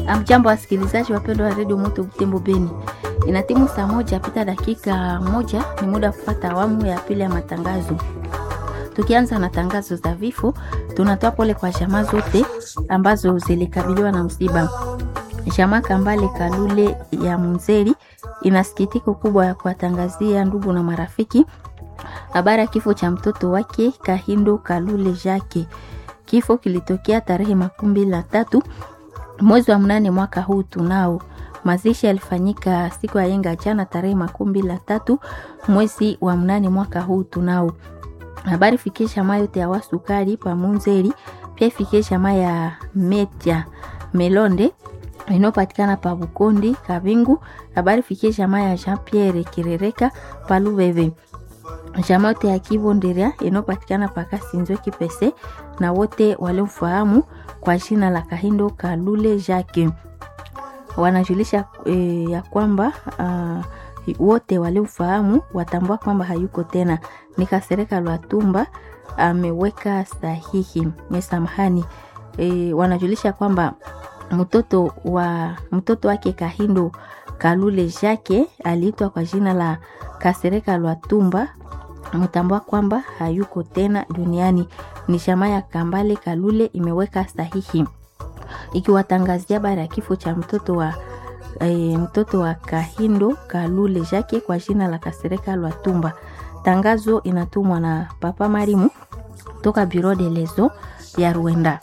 Amjambo wasikilizaji wapendwa wa redio Moto Butembo Beni, ina timu saa moja pita dakika moja, ni muda wa kupata awamu ya pili ya matangazo. Tukianza na tangazo za vifo, tunatoa pole kwa jamaa zote ambazo zilikabiliwa na msiba. Jamaa Kambale Kalule ya Munzeri ina sikitiko kubwa ya kuwatangazia ndugu na marafiki habari ya kifo cha mtoto wake Kahindo Kalule Jake. Kifo kilitokea tarehe makumi mbili na tatu mwezi wa mnane mwaka huu tunao. Mazishi yalifanyika siku ya yenga jana tarehe makumi mbili na tatu mwezi wa mnane mwaka huu tunao. Habari fikisha ma yote ya wasukari pa Munzeri, pia fikisha ma ya Metia Melonde inayopatikana pa Bukondi Kabingu. Habari fikisha ma ya Jean Pierre Kirereka pa Lubeve jamaa yote ya Kivonderia inayopatikana pa Kasinzwe Kipese na wote waliomfahamu kwa jina la Kahindo Kalule Jacques wanajulisha e, ya kwamba uh, wote waliomfahamu watambua kwamba hayuko tena. Ni Kasereka Lwatumba ameweka sahihi mesamahani. E, wanajulisha kwamba mtoto wa mtoto wake Kahindo Kalule Jacques aliitwa kwa jina la Kasereka Lwatumba mtambua kwamba hayuko tena duniani. Ni shama ya Kambale Kalule imeweka sahihi ikiwatangazia habari ya kifo cha mtoto wa e, mtoto wa Kahindo Kalule Jake kwa jina la Kasereka Lwatumba. Tangazo inatumwa na Papa Marimu toka Bureau de Lezo ya Rwanda.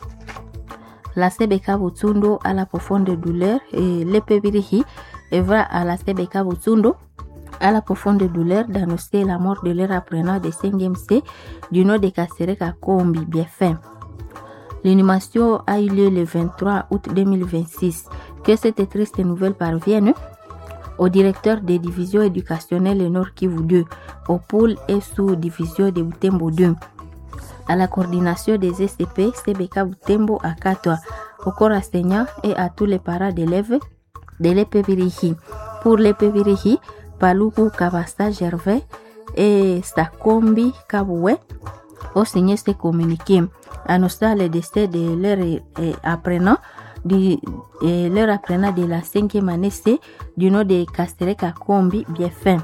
La Sebeka Butsundo à la profonde douleur et l'épébirihi evra à la Sebeka Butsundo à la profonde douleur d'annoncer la mort de leur apprenant de 5e C du nom de Kasereka Kombi Biefin. L'inhumation a eu lieu le 23 août 2026. Que cette triste nouvelle parvienne au directeur des divisions éducationnelles Nord Kivu 2, au pôle et sous-division de Butembo 2, à la coordination des SCP CBK Butembo à Katwa, au corps enseignant et à tous les parents d'élèves de l'EPVRIHI. Pour l'EPVRIHI, Paluku Kabasta Gervais et Sakombi Kaboué ont signé ce communiqué annonçant le décès de leur eh, apprenant du, eh, leur apprenant de la cinquième année C du nom de Kastereka Kombi Biefin.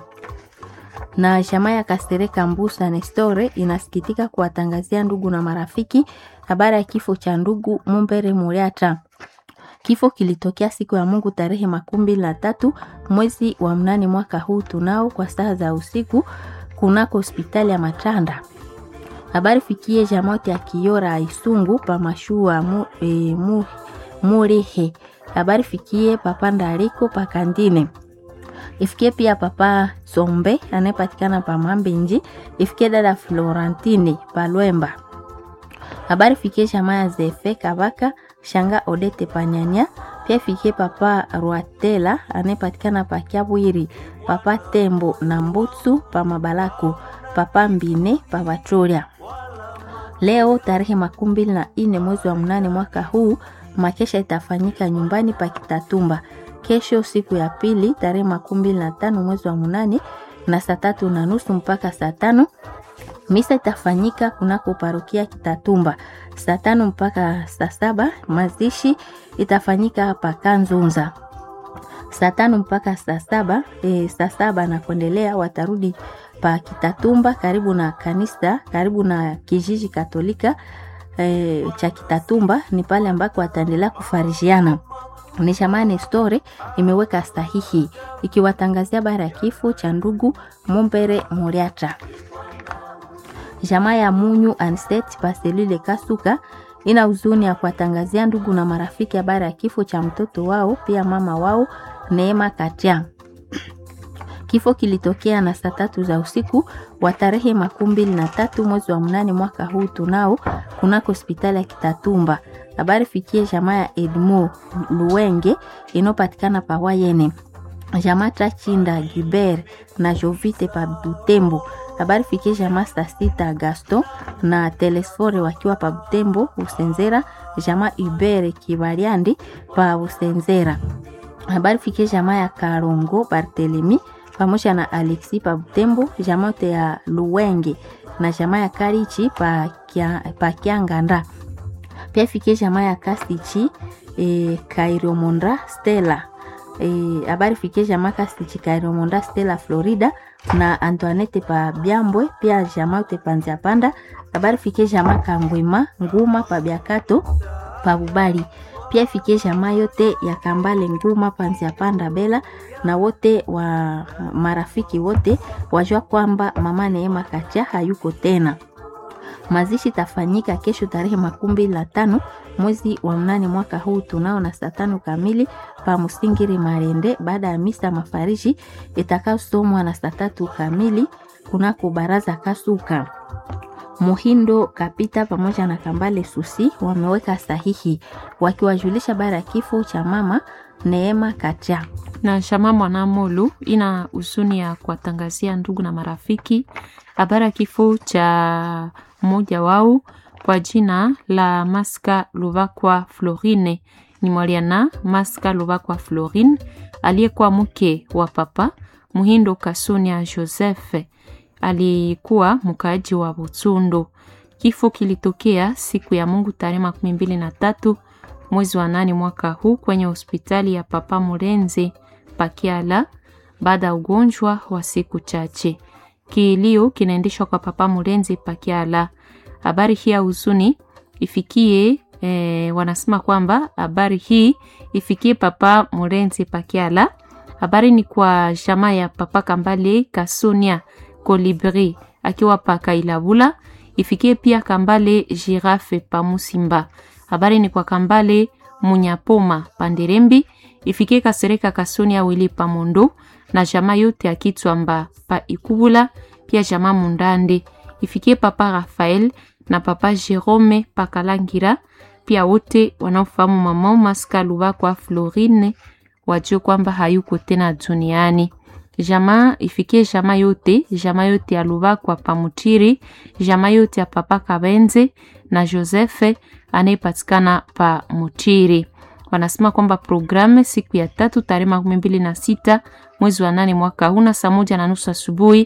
Na chama ya Kastereka Mbusa Nestore inasikitika kuwatangazia ndugu na marafiki habari ya kifo cha ndugu Mumbere Muriata. Kifo kilitokea siku ya Mungu tarehe makumi mbili na tatu mwezi wa mnane mwaka huu tunao kwa saa za usiku kunako hospitali ya Matanda. Habari fikie jamote ya Kiora Isungu pa mashua mu, e, mu, Murehe. Habari fikie papa Ndariko pa Kandine. Ifikie pia papa Sombe anayepatikana pa Mambenji. Ifikie dada Florentine pa Lwemba. Habari fikie jamaa ya Zefe Kabaka Shanga Odete Panyanya. Pia fikie papa Rwatela anayepatikana pa Kiabwiri, papa Tembo na Mbutsu pa Mabalako, papa Mbine pa Batoria. Leo tarehe makumi mbili na nne mwezi wa mnane mwaka huu makesha itafanyika nyumbani pa Kitatumba. Kesho siku ya pili tarehe makumi mbili na tano mwezi wa mnane na saa tatu na nusu mpaka saa tano misa itafanyika kunako parokia Kitatumba saa tano mpaka saa saba. Mazishi itafanyika hapa Kanzunza saa tano mpaka saa saba. E, saa saba na kuendelea watarudi pa Kitatumba karibu na kanisa karibu na kijiji Katolika e, cha Kitatumba. Ni pale ambako wataendelea kufarishiana. Ni shamani story imeweka sahihi ikiwatangazia bara ya kifo cha ndugu Mumbere Muriata. Jamaa ya Munyu Anset Paselile Kasuka ina huzuni ya kuwatangazia ndugu na marafiki habari ya kifo cha mtoto wao pia mama wao Neema Katia. Kifo kilitokea na saa tatu za usiku wa tarehe makumi mbili na tatu mwezi wa mnane mwaka huu tunao kunako hospitali ya Kitatumba. Habari fikie jamaa ya Edmo Luwenge inayopatikana pa Wayene, jamaa Tachinda Gilbert na Jovite pa Butembo. Habari fikie jamaa Sasita Gaston na Telesfore wakiwa pa Butembo Usenzera, jamaa Ubere Kibaliandi pa Usenzera. Habari fikie jamaa ya Karongo Bartelemi pamoja na Alexi pa Butembo, jamaa yote ya Luwenge na jamaa ya Karichi pa, kia, pa Kianganda pia ifikie jamaa ya Kastichi e, Kairiomonda Stella habari e, fikie jamaa Kastichi Kairiomonda Stella Florida na Antoinette pa Byambwe pia jamaa yote panzia panda habari fikie jamaa Kangwema Nguma pa Byakato pa Bubali pia ifikie jamaa yote ya Kambale Nguma panzia panda Bela na wote wa marafiki wote wajua kwamba mama Neema Kacha hayuko tena. Mazishi tafanyika kesho tarehe makumi la tano mwezi wa mnane mwaka huu tunao na saa tano kamili pa Musingiri Marende, baada ya misa mafariji itakayosomwa na saa tatu kamili kunako baraza Kasuka. Muhindo Kapita pamoja na Kambale Susi wameweka sahihi wakiwajulisha bara ya kifo cha mama Neema Kacha na shama Mwanamolu ina huzuni ya kuwatangazia ndugu na marafiki habari ya kifo cha mmoja wao kwa jina la Maska Luvakwa Florine. Ni Mwaliana Maska Luvakwa Florine aliyekuwa mke wa papa Muhindo Kasunia Joseph, alikuwa mkaaji wa Butsundo. Kifo kilitokea siku ya Mungu tarehe makumi mbili na tatu mwezi wa nane mwaka huu kwenye hospitali ya Papa Murenzi Pakiala baada ya ugonjwa wa siku chache. Kilio kinaendeshwa kwa Papa Murenzi Pakiala. Habari hii ya huzuni ifikie e, wanasema kwamba habari hii ifikie Papa Murenzi Pakiala. Habari ni kwa jamaa ya Papa Kambale Kasunia Kolibri akiwa pa Kailabula, ifikie pia Kambale Girafe pa Musimba. Habari ni kwa Kambale Munyapoma Panderembi, ifikie Kasereka Kasunia Wili pa Mondo na jamaa yote ya Kitwamba pa Ikubula, pia jamaa Mundande ifikie Papa Rafael na Papa Jerome pa Kalangira, pia wote wanaofahamu mama Maska Lubakwa Florine wajue kwamba hayuko tena duniani. Jamaa ifikie jamaa yote, jamaa yote ya Lubakwa pa Mutiri, jamaa yote ya Papa Kabenze na Josefe anayepatikana pa Mutiri. Wanasema kwamba programu siku ya tatu tarehe makumi mbili na sita mwezi wa nane mwaka huu na saa moja na nusu asubuhi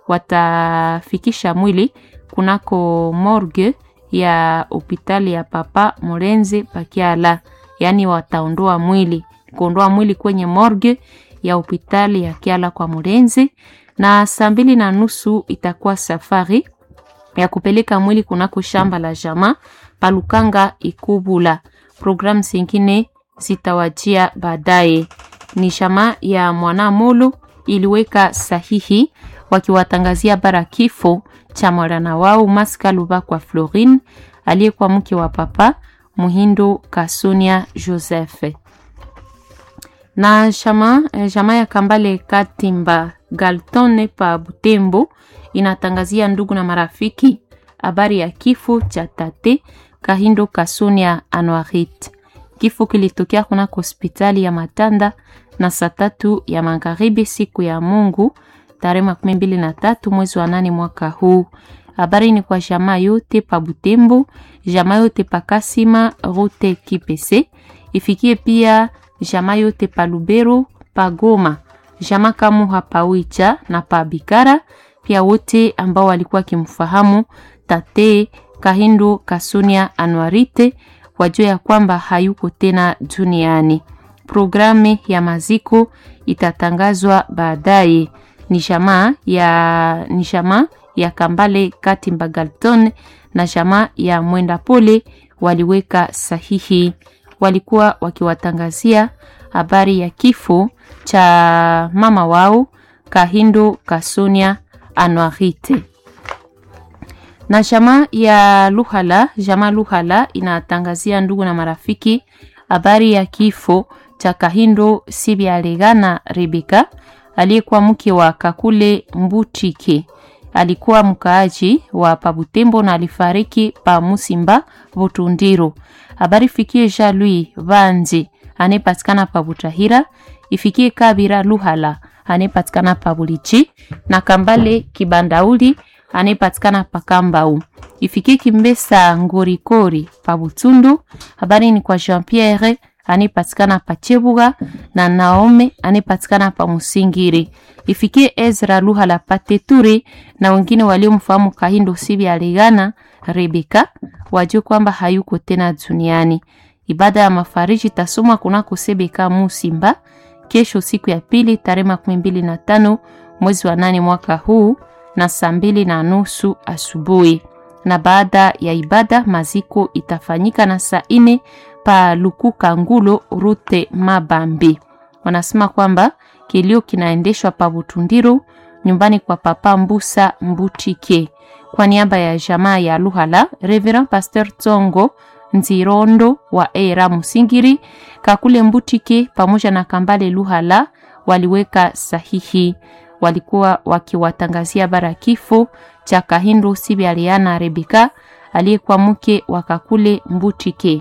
watafikisha mwili kunako morgue ya hospitali ya Papa Morenze Pakiala, yaani wataondoa mwili kuondoa mwili kwenye morgue ya hospitali ya Kiala kwa Morenze, na saa mbili na nusu itakuwa safari ya kupeleka mwili kunako shamba la jamaa Palukanga Ikubula. Programu zingine zitawajia baadaye. Ni jamaa ya Mwanamolo iliweka sahihi wakiwatangazia bara kifo cha mwarana wao Maska Lubakwa Florine aliyekuwa mke wa papa Muhindo Kasunia Joseph. Na jamaa jamaa ya Kambale Katimba Galtone pa Butembo inatangazia ndugu na marafiki habari ya kifo cha tate Kahindo Kasunia Anuarit. Kifo kilitokea kunako hospitali ya Matanda na saa tatu ya magharibi siku ya Mungu tarehe makumi mbili na tatu mwezi wa nane mwaka huu. Habari ni kwa jamaa yote pa Butembo, jamaa yote pa Kasima Route Kipese, ifikie pia jamaa yote pa Lubero, pa Goma, jamaa Kamuha pa Wicha na pa Bikara, pia wote ambao walikuwa kimfahamu tate Kahindo Kasunia Anuarite wajua ya kwamba hayuko tena duniani. Programu ya maziko itatangazwa baadaye. Ni jamaa ya ni jamaa ya Kambale Katimba Galton na jamaa ya Mwenda Pole waliweka sahihi, walikuwa wakiwatangazia habari ya kifo cha mama wao Kahindo Kasunia Anuarite na jamaa ya Luhala, jamaa Luhala inatangazia ndugu na marafiki habari ya kifo cha Kahindo Sibyalegana Rebeka aliyekuwa mke wa Kakule Mbutike. Alikuwa mkaaji wa Pabutembo na alifariki pa Musimba Butundiro. Habari fikie Jean Louis Vanzi anayepatikana pa Butahira, ifikie Kabira Luhala anayepatikana pa Bulichi na Kambale Kibandauli anayepatikana pakambau ifikie Kimbesa Ngorikori pa Butundu. Habari ni kwa Jean Pierre anayepatikana pa Chebuga na Naome anayepatikana pa Musingiri. Ifikie Ezra Luhala pa Teturi na wengine waliomfahamu Kahindo Sibi Aligana Rebeka wajue kwamba hayuko tena duniani. Ibada ya mafariji itasomwa kunako Sebeka Musimba kesho, siku ya pili tarehe makumi mbili na tano mwezi wa nane mwaka huu na saa mbili na nusu asubuhi. Na baada ya ibada maziko itafanyika na saa ine pa Lukuka Ngulo Rute Mabambi. Wanasema kwamba kilio kinaendeshwa pa Butundiru nyumbani kwa Papa Mbusa Mbutike. Kwa niaba ya jamaa ya Luhala, Reverend Pastor Tsongo Nzirondo wa Era Musingiri, Kakule Mbutike pamoja na Kambale Luhala waliweka sahihi. Walikuwa wakiwatangazia habari ya kifo cha Kahindo Sibyaliana Rebeka aliyekuwa mke wa Kakule Mbutike.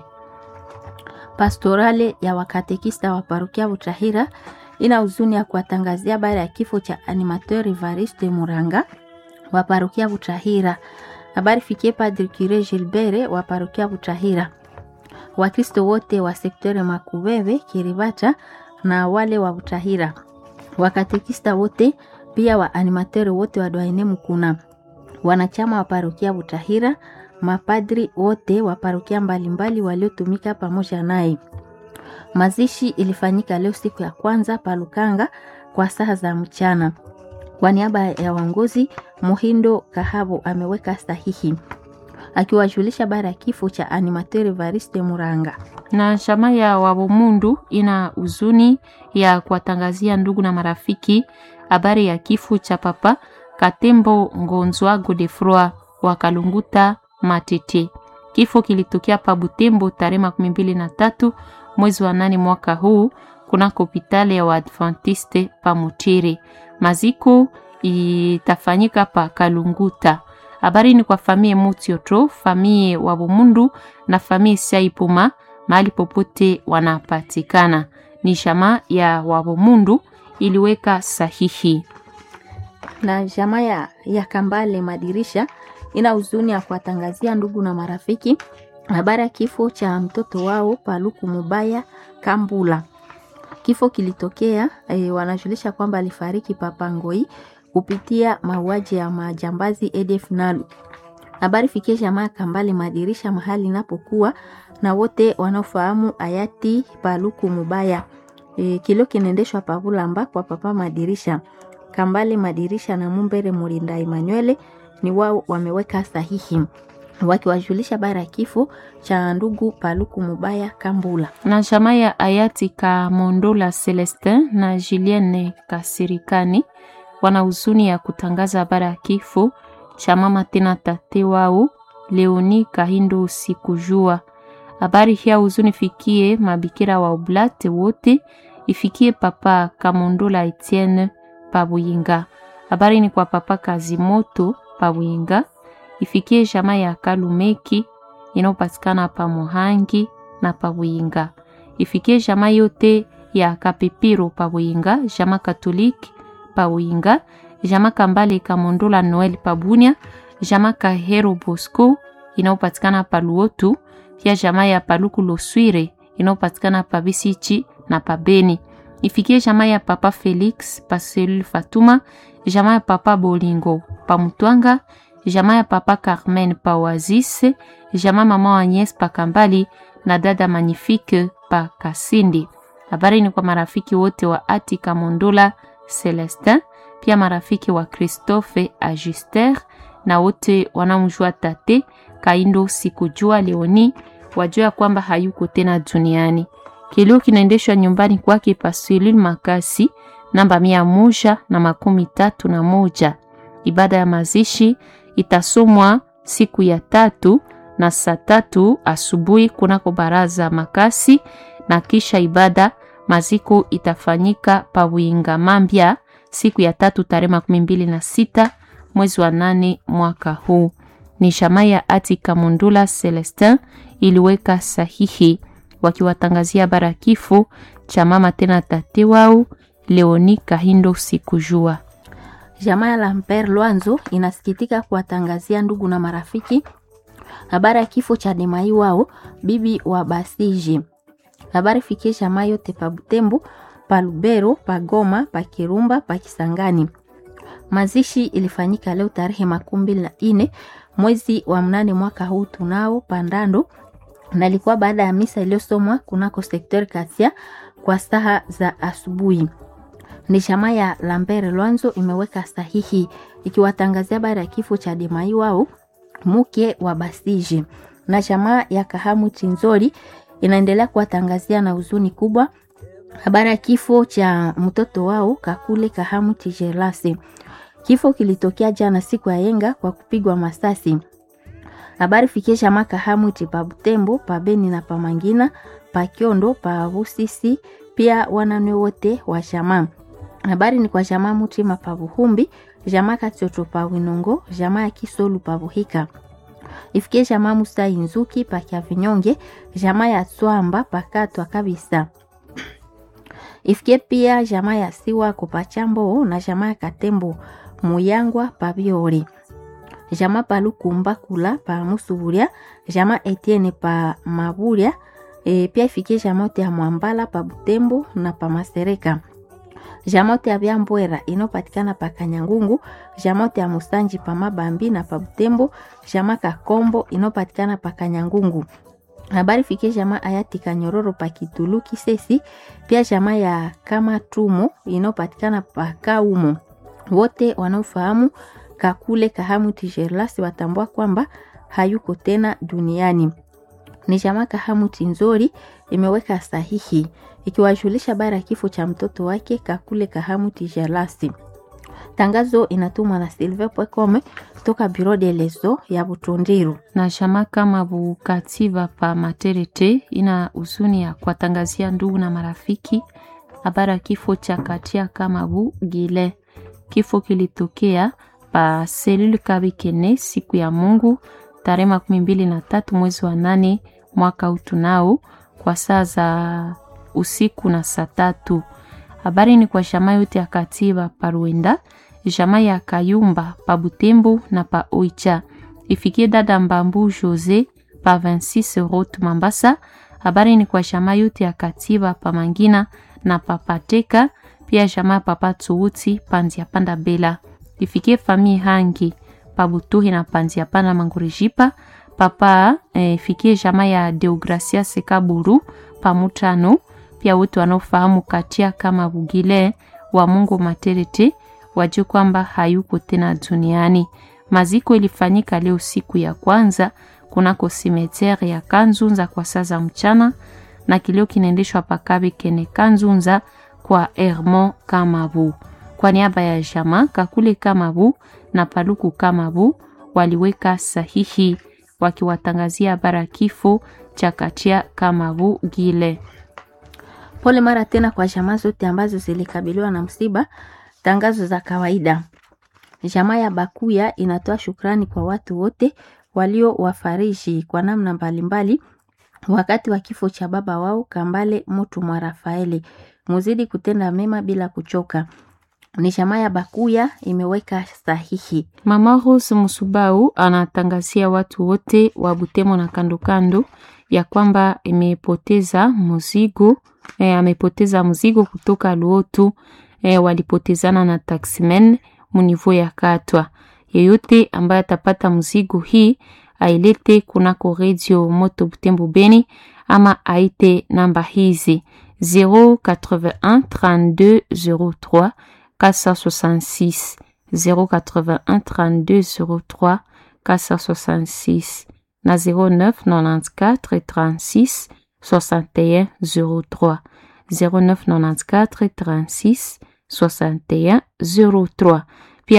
Pastorale ya wakatekista wa parokia Butahira ina huzuni ya kuwatangazia habari ya kifo cha animateur Evariste Muranga wa parokia Butahira. Habari fikie Padre Cure Gilbert wa parokia Butahira, Wakristo wote wa sektore Makubebe, Kiribata na wale wa Butahira, wakatekista wote pia wa animateur wote wa Dwaine Mukuna, wanachama wa parokia Butahira, mapadri wote wa parokia mbalimbali waliotumika pamoja naye. Mazishi ilifanyika leo siku ya kwanza palukanga kwa saa za mchana. Kwa niaba ya waongozi, Muhindo Kahabo ameweka sahihi akiwajulisha habari ya kifo cha animateur Evariste Muranga. Na chama ya Wabomundu ina huzuni ya kuwatangazia ndugu na marafiki habari ya kifo cha papa Katembo Ngonzwa Godefroi wa Kalunguta Matete. Kifo kilitokea pa Butembo tarehe makumi mbili na tatu mwezi wa nane mwaka huu kunako hospitali ya Waadventiste pa Mutiri. Maziko itafanyika pa Kalunguta. Habari ni kwa famie Mutioto, famie wa Bumundu na famie Saipuma mahali popote wanapatikana. Ni jamaa ya Wabumundu iliweka sahihi. Na jamaa ya, ya Kambale Madirisha ina huzuni ya kuwatangazia ndugu na marafiki habari ya kifo cha mtoto wao Paluku Mubaya Kambula. Kifo kilitokea e, wanajulisha kwamba alifariki Papangoi kupitia mauaji ya majambazi ADF Nalu. Habari fikie jamaa Kambale Madirisha mahali inapokuwa na wote wanaofahamu hayati Paluku Mubaya. E, kilio kinaendeshwa Pavulamba kwa papa Madirisha. Kambale Madirisha na Mumbere Mulinda Emmanuel ni wao wameweka sahihi wakiwajulisha bara ya kifo cha ndugu Paluku Mubaya Kambula. Na jamaa ya hayati Kamondola Celestin na Julienne Kasirikani wana huzuni ya kutangaza habari ya kifo cha mama tena tate wao Leoni Kahindo sikujua. Habari hii ya huzuni fikie mabikira wa Oblate wote, ifikie papa Kamondola Etienne Pabuyinga. Habari ni kwa papa Kazimoto Pabuyinga, ifikie jamaa ya Kalumeki inayopatikana pa Muhangi na Pabuyinga, ifikie jamaa yote ya Kapipiro Pabuyinga, jamaa Katoliki Pabuyinga, jamaa Kambale Kamondola Noel Pabunia, jamaa Kahero Bosco inayopatikana pa Luotu, pia jamaa ya Paluku Loswire inayopatikana pa Bisichi na pa Beni. Ifikie jamaa ya Papa Felix pa Selule Fatuma, jamaa ya Papa Bolingo pa Mutwanga, jamaa ya Papa Carmen pa Oasis, jamaa mama Agnes pa Kambali na dada Magnifique pa Kasindi. Habari ni kwa marafiki wote wa Ati Kamondola Celestin, pia marafiki wa Christophe Ajuster na wote wanaomjua tate Kaindo sikujua Leoni wajua kwamba hayuko tena duniani. Kilio kinaendeshwa nyumbani kwake Pasulil Makasi namba mia moja na makumi tatu na moja. Ibada ya mazishi itasomwa siku ya tatu na saa tatu asubuhi kunako baraza Makasi, na kisha ibada maziko itafanyika pa Winga Mambya siku ya tatu tarehe makumi mbili na sita mwezi wa nane mwaka huu. Ni shama ya Ati Kamundula Celestin iliweka sahihi wakiwatangazia habari ya kifo cha mama tena tate wao Leoni Kahindo sikujua. Jamaa ya Lamper Lwanzo inasikitika kuwatangazia ndugu na marafiki habari ya kifo cha Demai wao bibi wa Basiji. Habari fikie jamaa yote pa Butembo, pa Lubero, pa Goma, pa Kirumba, pa Kisangani. Mazishi ilifanyika leo tarehe makumi mbili na nne mwezi wa mnane mwaka huu tunao pandando, na ilikuwa baada ya misa iliyosomwa kunako sekter Kasia kwa saa za asubuhi. Ni chama ya Lambert Lwanzo imeweka sahihi ikiwatangazia habari ya kifo cha Demai wao mke wa Basiji, na chama ya Kahamu Chinzori inaendelea kuwatangazia na huzuni kubwa habari ya kifo cha mtoto wao Kakule Kahamu Tijelase. Kifo kilitokea jana siku ya yenga kwa kupigwa masasi. Habari fikie chama Kahamu pa Butembo, pa Beni na pa Mangina, pa Kiondo, pa Busisi, pia wanane wote wa chama. Habari ni kwa jamaa Mutima pa Buhumbi, jamaa Katsoto pa Winongo, jamaa ya Kisolu pa Buhika. Ifikie jamaa Musa Inzuki pa Kyavinyonge, jamaa ya Tswamba pa Katwa kabisa. Ifikie pia jamaa ya Siwa Kopachambo na jamaa ya Katembo Muyangwa pa Biori. Jamaa pa Lukumba Kula pa Musuburia, jamaa Etienne pa Maburia, e, pia ifikie jamaa ya Mwambala pa Butembo na pa Masereka jamote ya Byambwera inopatikana pa Kanyangungu, jamote ya Musanji pa Mabambi na pa Butembo, jama Kakombo inopatikana pa Kanyangungu. Habari fikie jama ayati Kanyororo pa Kitulu Kisesi, pia jama ya Kama Tumo inopatikana pa Kaumo. Wote wanaofahamu Kakule Kahamu Tijerlasi watambua kwamba hayuko tena duniani. Ni jama Kahamu Tinzori imeweka sahihi ikiwajulisha habari ya kifo cha mtoto wake Kakule Kahamu Tijalasi. Tangazo inatumwa na Silve Pwekome toka Bureau de Leso ya Butundiru. na shama kama Bukativa pa Materete ina huzuni ya kuwatangazia ndugu na marafiki habari ya kifo cha Katia kama Bu Gile. Kifo kilitokea pa selule Kabikene siku ya Mungu tarehe makumi mbili na tatu mwezi wa nane mwaka utunao kwa saa za usiku na saa tatu. Habari ni kwa shama yote ya Katiba pa Ruenda, shama ya Kayumba pa Butembo na pa Oicha. Ifikie dada Mbambu Jose pa 26 Route Mambasa. Habari ni kwa shama yote ya Katiba pa Mangina na pa Pateka, pia shama papa Tsuuti panzia panda Bela. Ifikie famille Hangi pa Butuhi na panzia panda Mangurijipa. Papa eh, ifikie shama ya Deogracia Sekaburu pa Mutano pia wote wanaofahamu Katia kama Bugile wa Mungu Materete wajue kwamba hayuko tena duniani. Maziko ilifanyika leo siku ya kwanza kunako simeteri ya Kanzunza kwa saa za mchana, na kilio kinaendeshwa pakabi kene Kanzunza kwa Hermon Kamabu. Kwa niaba ya Jama Kakule Kamabu na Paluku Kamabu waliweka sahihi wakiwatangazia habari kifo cha Katia Kamabu Gile. Pole mara tena kwa jamaa zote ambazo zilikabiliwa na msiba. Tangazo za kawaida. Jamaa ya Bakuya inatoa shukrani kwa watu wote walio wafariji kwa namna mbalimbali wakati wa kifo cha baba wao Kambale Mutu mwa Rafaeli. Muzidi kutenda mema bila kuchoka. Ni jamaa ya Bakuya imeweka sahihi. Mama Rose Musubau anatangazia watu wote wa Butemo na kando kando ya kwamba imepoteza mzigo e, amepoteza mzigo kutoka Luotu e, walipotezana na taximen munivo ya Katwa. Yeyote ambaye atapata mzigo hii ailete kunako Radio Moto Butembo Beni ama aite namba hizi 081 32 03 466 081 32 03 466 na 09 94 36 61 03 09 94 36 61 03 pia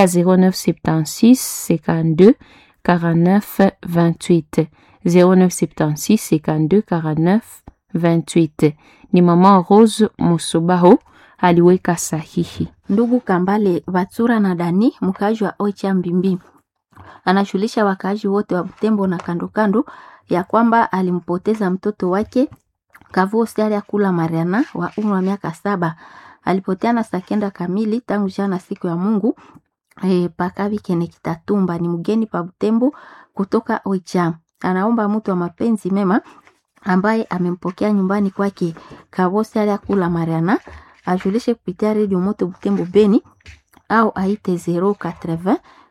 0976 52 49 28 0976 52 49 28 ni mama Rose Musubaho aliweka sahihi. Ndugu Kambale Batsura na Dani, mkaaji wa Oicha Mbimbi, anashulisha wakaaji wote wa Butembo na kando kando ya kwamba alimpoteza mtoto wake Kavuo Siaria Kula Mariana wa umri wa miaka saba. Alipoteana saa kenda kamili tangu jana siku ya Mungu e, pakavi kene Kitatumba. Ni mgeni pa Butembo kutoka Oicha. Anaomba mtu wa mapenzi mema ambaye amempokea nyumbani kwake Kavuo Siaria Kula Mariana ajulishe kupitia redio Moto Butembo Beni au aite 080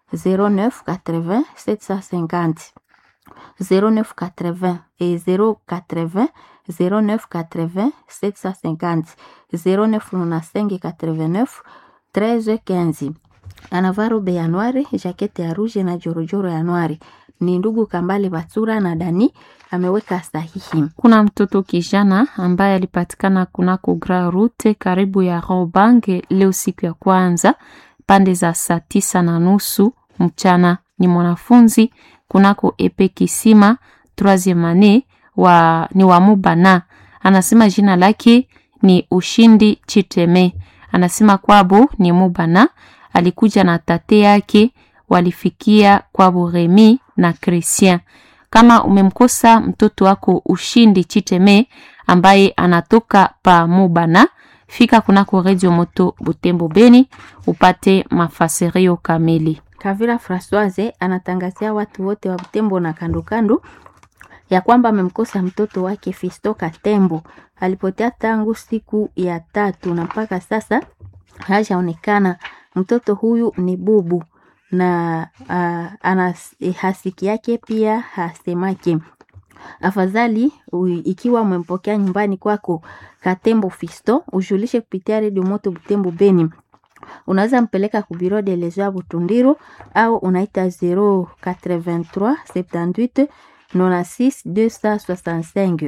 09 80 750 09 80 et 080 09 80 750 09 95 89 13 15 anavaa robe ya nwari jakete ya ruje na jorojoro ya nwari ni ndugu Kambale Batsura na Dani ameweka sahihi. Kuna mtoto kijana ambaye alipatikana kunako Grand Route karibu ya Robange leo siku ya kwanza pande za saa tisa na nusu mchana. Ni mwanafunzi kunako epe kisima troisieme ane wa ni wa Mubana. Anasema jina lake ni Ushindi Chiteme. Anasema kwabo ni Mubana, alikuja na tate yake walifikia kwa Remi na Christian. Kama umemkosa mtoto wako Ushindi Chiteme ambaye anatoka pa Mubana, fika kunako Radio Moto Butembo Beni upate mafasirio kamili. Kavira Francoise anatangazia watu wote wa Butembo na kando kando ya kwamba amemkosa mtoto wake Fisto Katembo. Alipotea tangu siku ya tatu na mpaka sasa hajaonekana. Mtoto huyu ni bubu na uh, ana hasiki yake pia hasemake. Afadhali u, ikiwa umempokea nyumbani kwako Katembo Fisto, ujulishe kupitia redio Moto Butembo Beni. Unaweza mpeleka ku bureau de leso ya Butundiru au unaita 083 78 96 265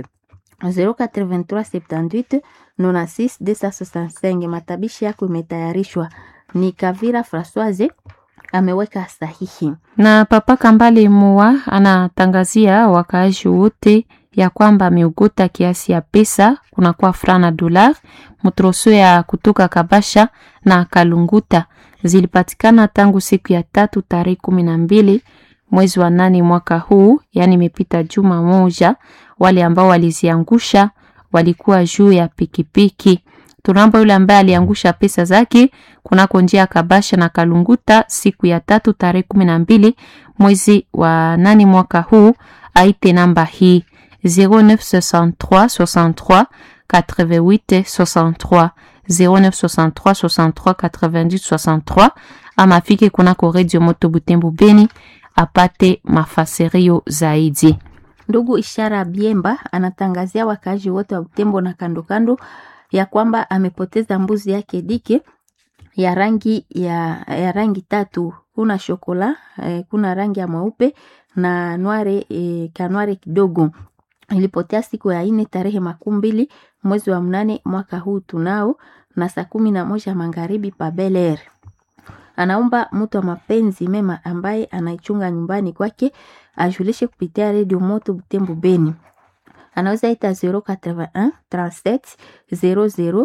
083 78 96 265. Matabishi yako imetayarishwa. Ni Kavira Francoise ameweka sahihi. Na Papa Kambale Mua anatangazia wakaaji wote ya kwamba ameugota kiasi ya pesa kunakuwa fra na dolar mtroso ya kutoka Kabasha na Kalunguta zilipatikana tangu siku ya tatu tarehe kumi na mbili mwezi wa nane mwaka huu, yaani imepita juma moja. Wale ambao waliziangusha walikuwa juu ya pikipiki. Tunaomba yule ambaye aliangusha pesa zake kunako njia ya Kabasha na Kalunguta siku ya tatu tarehe kumi na mbili mwezi wa nane mwaka huu aite namba hii 0963 63 88 63 0963 63 88 63 ama afike kunako Radio Moto Butembo Beni apate mafasirio zaidi. Ndugu Ishara Biemba anatangazia wakaaji wote wa Butembo na kando kando ya kwamba amepoteza mbuzi yake dike ya rangi ya, ya rangi tatu. Kuna shokola eh, kuna rangi ya mweupe na nware eh, kanware kidogo. Ilipotea siku ya ine tarehe makumi mbili mwezi wa mnane mwaka huu tunao na saa kumi na moja magharibi pa Bel Air. Anaomba mtu wa mapenzi mema ambaye anaichunga nyumbani kwake ajulishe kupitia redio Moto Butembo Beni anaweza ita 081 37 00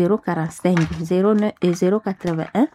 045 081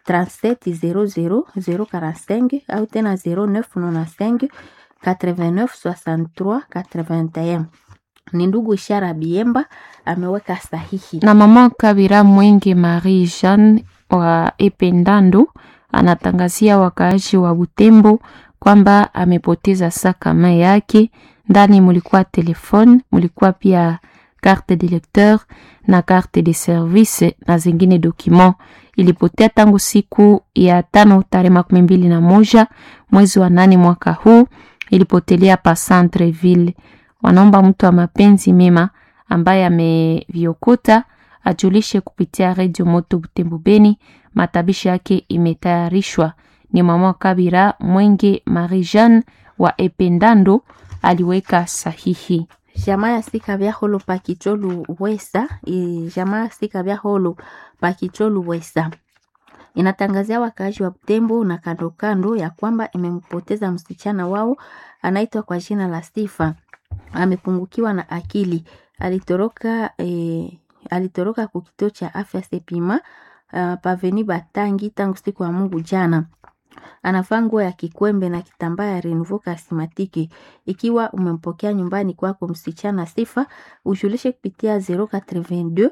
37 00 045 au tena 0995 89 63 81. Ni ndugu Ishara Biemba ameweka sahihi. Na mama Kabira Mwenge Marie Jeanne wa Ependando anatangazia wakaaji wa Butembo kwamba amepoteza sakama yake ndani mulikuwa telefone, mulikuwa pia carte de lecteur na carte de service na zingine document. Ilipotea tangu siku ya tano tarehe makumi mbili na moja mwezi wa nane mwaka huu, ilipotelea pa Centreville. Wanaomba mtu wa mapenzi mema ambaye ameviokota ajulishe kupitia Radio Moto Butembo Beni. Matabishi yake imetayarishwa. Ni mama Kabira Mwenge Marie Jeanne wa Ependando aliweka sahihi. Jamaa ya sika vya holo pakicholu wesa e, jamaa ya sika vya holo pakicholu wesa inatangazia wakaaji wa Butembo na kando kando ya kwamba imempoteza msichana wao anaitwa kwa jina la Sifa. Amepungukiwa na akili, alitoroka e, alitoroka ku kituo cha afya Sepima uh, paveni Batangi tangu siku ya Mungu jana anavaa nguo ya kikwembe na kitambaa ya Renouveau Charismatique. Ikiwa umempokea nyumbani kwako msichana Sifa, ujulishe kupitia 082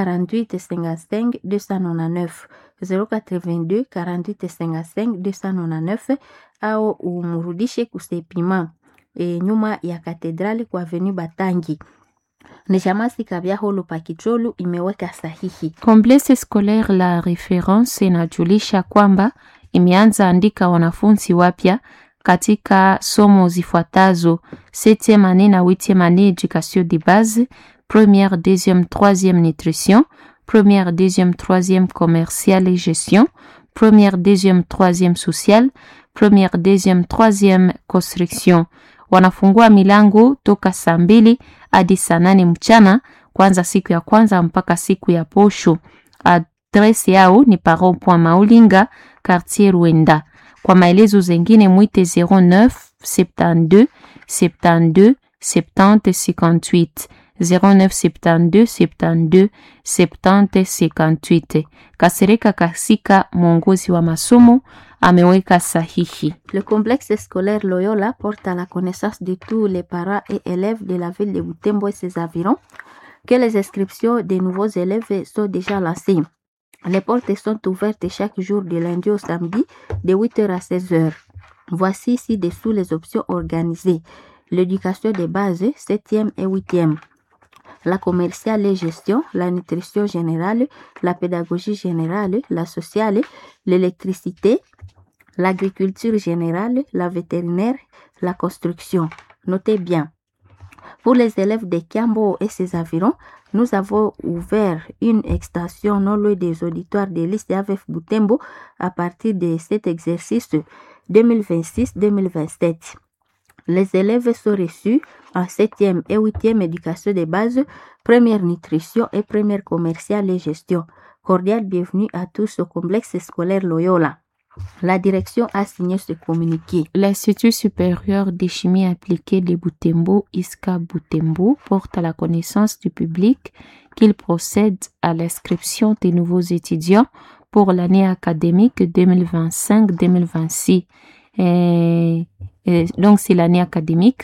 48 55 299 082 48 55 299 au umrudishe kusepima e, nyuma ya katedrali kwa Avenue Batangi ni chamasi kabya holo pakicholu imeweka sahihi. Complexe scolaire la reference inajulisha kwamba imeanza andika wanafunzi wapya katika somo zifuatazo septième année na huitième année éducation de base, première, deuxième, troisième nutrition, première, deuxième, troisième commercial et gestion, première, deuxième, troisième social, première, deuxième, troisième construction. Wanafungua milango toka saa mbili hadi saa nane mchana kwanza siku ya kwanza mpaka siku ya posho. Adresi yao ni Paro Point Maulinga, quartier Rwenda. Kwa maelezo zengine mwite 09 72 72 70 58 09 72 72 70 58. Kasereka Kasika, mwongozi wa masomo, ameweka sahihi. Le complexe scolaire Loyola porte à la connaissance de tous les parents et élèves de la ville de Butembo et ses environs que les inscriptions des nouveaux élèves sont déjà lancées. Les portes sont ouvertes chaque jour de lundi au samedi de 8h à 16h. Voici ci-dessous les options organisées. L'éducation de base, 7e et 8e. La commerciale et gestion, la nutrition générale, la pédagogie générale, la sociale, l'électricité, l'agriculture générale, la vétérinaire, la construction. Notez bien. Pour les élèves de Kiambo et ses environs, nous avons ouvert une extension non loin des auditoires de liste AVF Boutembo à partir de cet exercice 2026-2027. Les élèves sont reçus en 7e et 8e éducation de base, première nutrition et première commerciale et gestion. Cordial bienvenue à tous au complexe scolaire Loyola. La direction a signé ce communiqué. L'Institut supérieur de chimie appliquée de Boutembo, ISCA Boutembo, porte à la connaissance du public qu'il procède à l'inscription des nouveaux étudiants pour l'année académique 2025-2026. Et, et donc, c'est l'année académique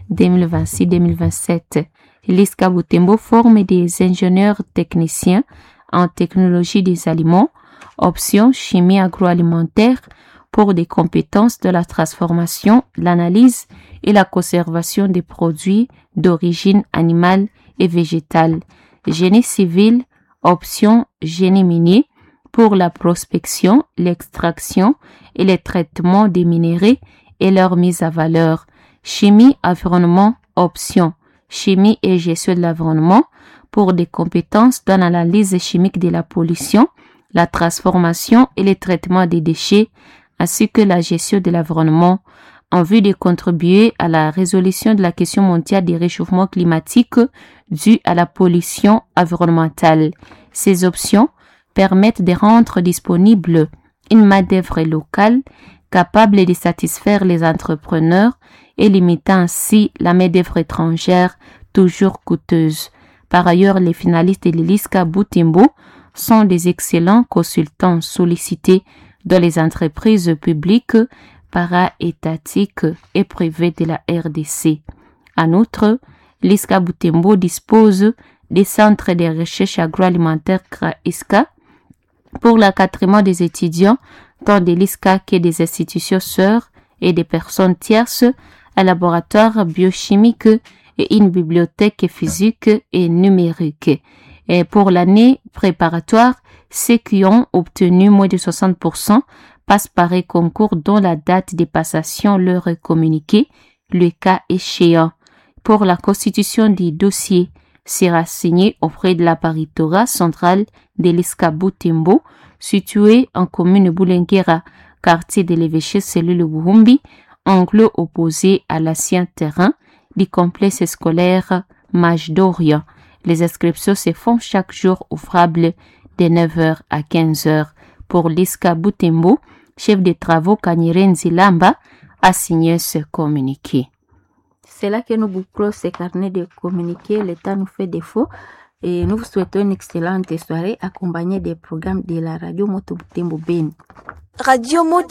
2026-2027. L'ISCA Boutembo forme des ingénieurs techniciens en technologie des aliments, option chimie agroalimentaire pour des compétences de la transformation, l'analyse et la conservation des produits d'origine animale et végétale. Génie civil, option génie minier pour la prospection, l'extraction et le traitement des minéraux et leur mise à valeur. Chimie environnement, option chimie et gestion de l'environnement pour des compétences dans l'analyse chimique de la pollution, la transformation et le traitement des déchets, ainsi que la gestion de l'environnement, en vue de contribuer à la résolution de la question mondiale des réchauffements climatiques due à la pollution environnementale. Ces options permettent de rendre disponible une main-d'œuvre locale capable de satisfaire les entrepreneurs et limitant ainsi la main-d'œuvre étrangère toujours coûteuse. Par ailleurs, les finalistes de l'ELISCA Boutimbo sont des excellents consultants sollicités dans les entreprises publiques, para-étatiques et privées de la RDC. En outre, l'ISCA Boutembo dispose des centres de recherche agroalimentaire CRA-ISCA pour l'accatrement des étudiants tant de l'ISCA que des institutions sœurs et des personnes tierces, un laboratoire biochimique et une bibliothèque physique et numérique. Et pour l'année préparatoire, ceux qui ont obtenu moins de 60% passent par un concours dont la date de passation leur est communiquée, le cas échéant. Pour la constitution du dossier sera signé auprès de la paritora centrale de l'Escaboutembo, située en commune Boulenguera, quartier de l'évêché cellule Buhumbi, angle opposé à l'ancien terrain du complexe scolaire Mage d'Orient. Les inscriptions se font chaque jour ouvrables de 9h à 15h. Pour l'Iska Boutembo, chef de travaux Kanyiren Zilamba, a signé ce communiqué. C'est là que nous bouclons ce carnet de communiqués. Le temps nous fait défaut. Et nous vous souhaitons une excellente soirée accompagnée des programmes de la radio Moto Butembo Beni. Radio Moto